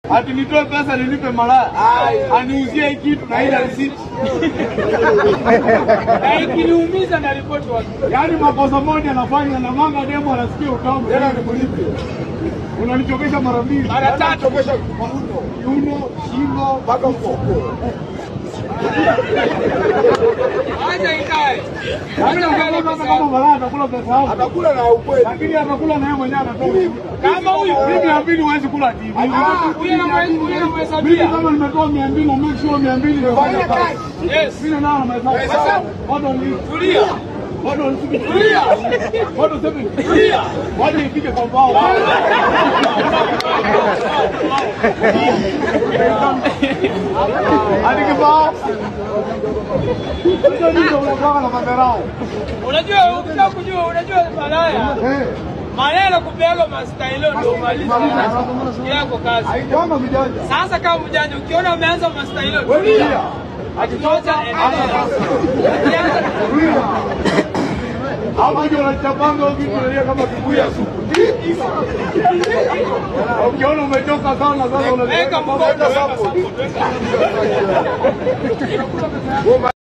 Ati nitoe pesa nilipe malaya. Aniuzie hii kitu na ila risiti. Na ikiniumiza na ripoti watu. Yaani makosa moja anafanya na manga demo anasikia utamu. Tena nikulipe. Unanichokesha mara mbili. Mara tatu. Kiuno, shingo, mpaka mfuko. Acha ikae. Yaani ungesema hata kama malaya atakula pesa yako. Atakula na ukweli. Lakini atakula na yeye mwenyewe anatoa. Kama huyu Mimi mia mbili huwezi kula TV. huyu anamwe- huyu Mimi anamhesabia. kama nimetoa mia mbili na make sure mia mbili nimefanya Fanya kazi. kazi. Yes. Mimi nao na mahesabu. Hesabu. Hold on. Tulia. Hold on. Tulia. Hold on seven. Tulia. Waje ipige kwa mbao. Hadi kibao. Sasa ndio unakuwa na madharau. Unajua ukitaka kujua unajua malaya. Eh. Malaya kupeaga mastailo ndio umalize yako kazi. Haikuanga mjanja. Sasa kama mjanja ukiona umeanza mastailo Wewe tulia. tulia. Akitoka endelea. Ukianza Tulia. Hapo ndio unachapanga vitu unalia kama kibuyu ya supu. Ukiona umechoka sana sasa weka unaweka mkono, weka support, weka.